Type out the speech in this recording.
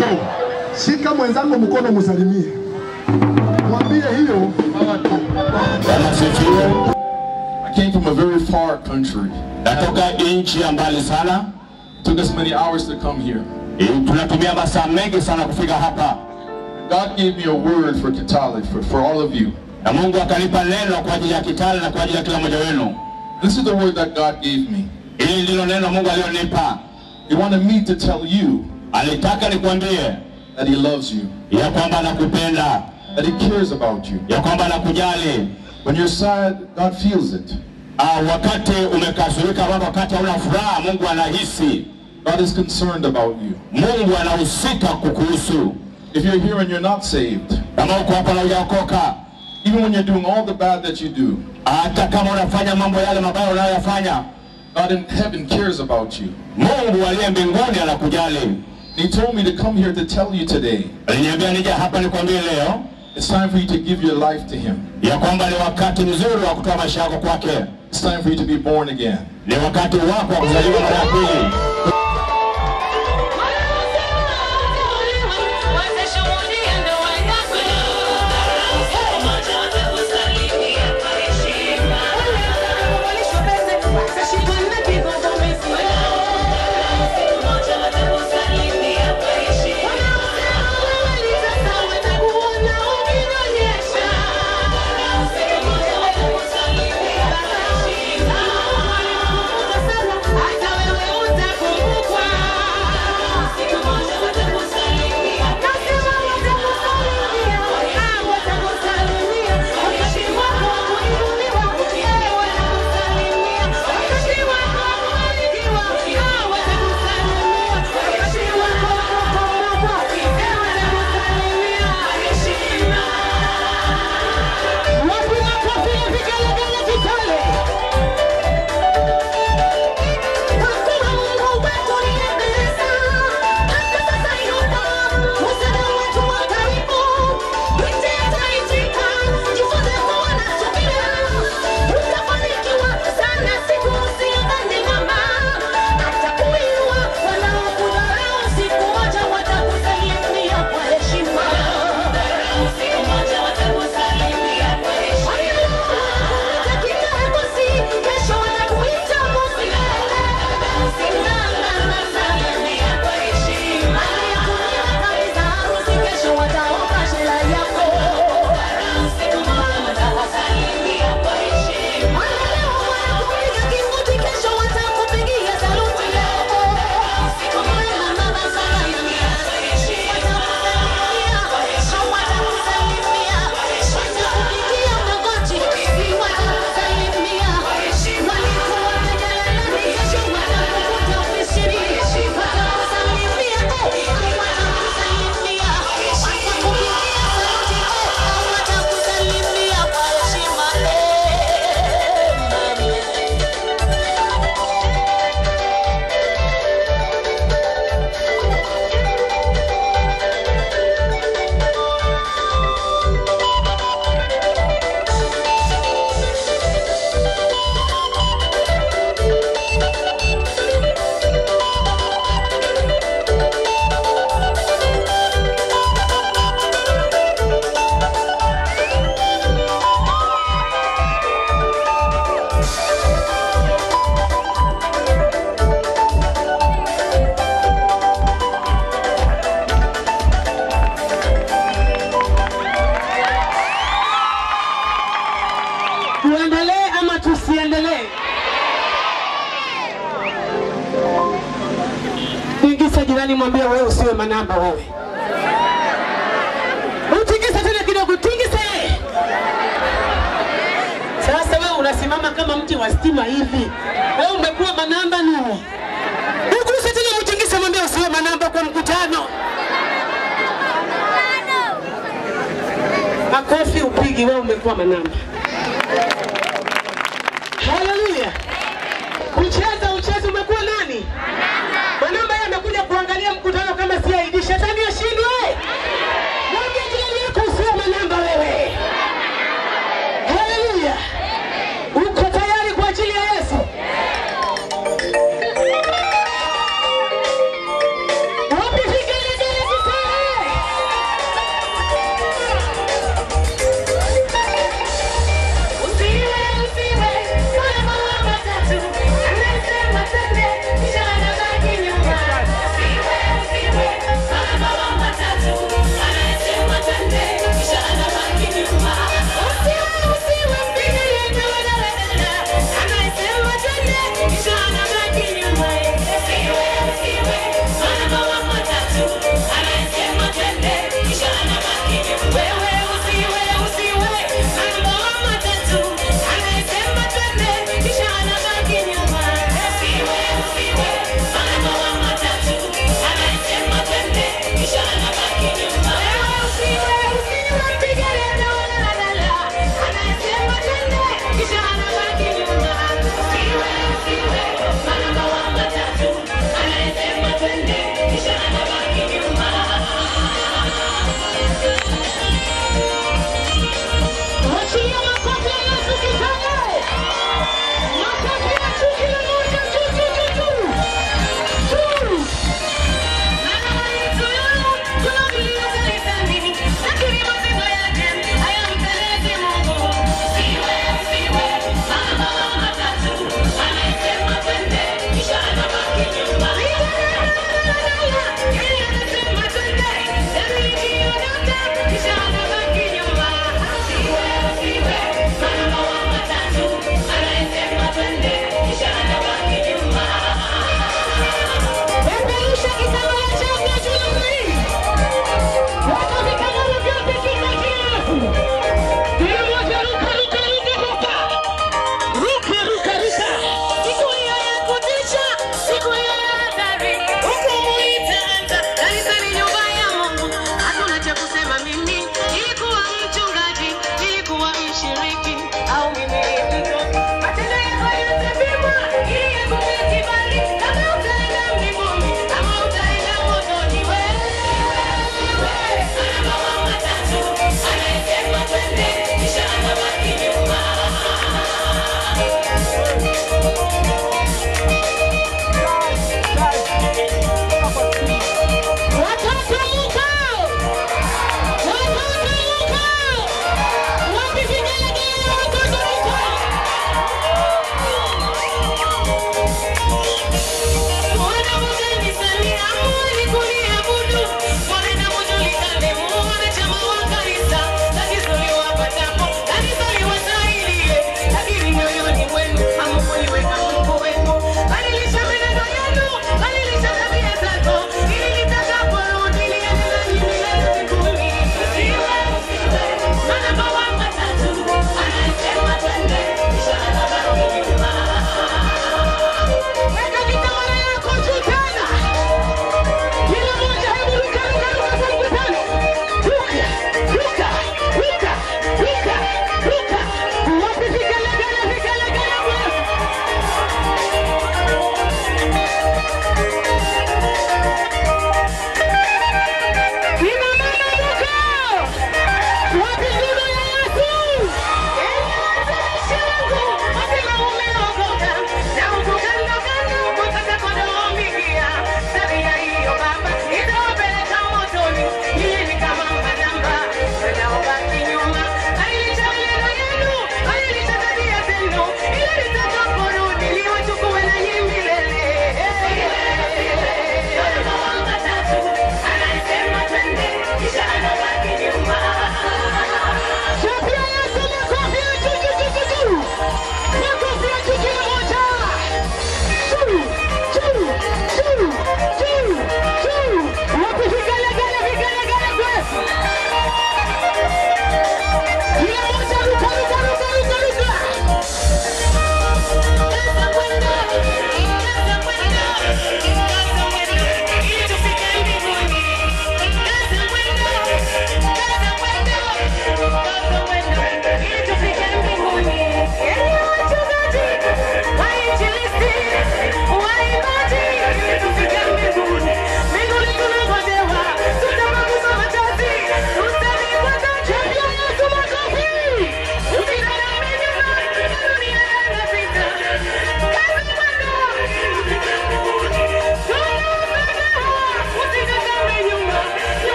wako. Shika mwenzako mkono, msalimie, mwambie hiyo Bwana asifiwe. I came from a very far country. Natoka nchi ya mbali sana. Took us many hours to come here. Eh, Tunatumia masaa mengi sana kufika hapa. God gave me a word for Kitale, for, for all of you. Na Mungu akanipa neno kwa ajili ya Kitale na kwa ajili ya kila mmoja wenu. This is the word that God gave me. Hili ndilo neno Mungu alilonipa. He wanted me to tell you. Alitaka nikwambie that he loves you. Ya kwamba anakupenda. That he cares about you. Ya kwamba anakujali. When you're sad, God feels it. Uh, wakati umekasirika au wakati hauna furaha, Mungu anahisi. God is concerned about you. Mungu anahusika kukuhusu. If you're here and you're not saved, kama uko hapa na hujaokoka, even when you're doing all the bad that you do, hata kama unafanya mambo yale mabaya unayoyafanya, God in heaven cares about you. Mungu aliye mbinguni anakujali. He told me to come here to tell you today. Aliniambia nije hapa nikwambie leo. It's time for you to give your life to him. Ya kwamba ni wakati mzuri wa kutoa maisha yako kwake. It's time for you to be born again. Ni wakati wako wa kuzaliwa mara ya pili. Tuendelee ama tusiendelee? Tingisa jirani, mwambie wewe usiwe manamba wewe. Utingise tena kidogo, tingise. Sasa wewe unasimama kama mti wa stima hivi, wewe umekuwa manamba nini? Uguse tena, mtingise, mwambie usiwe manamba kwa mkutano. Makofi upigi, wewe umekuwa manamba.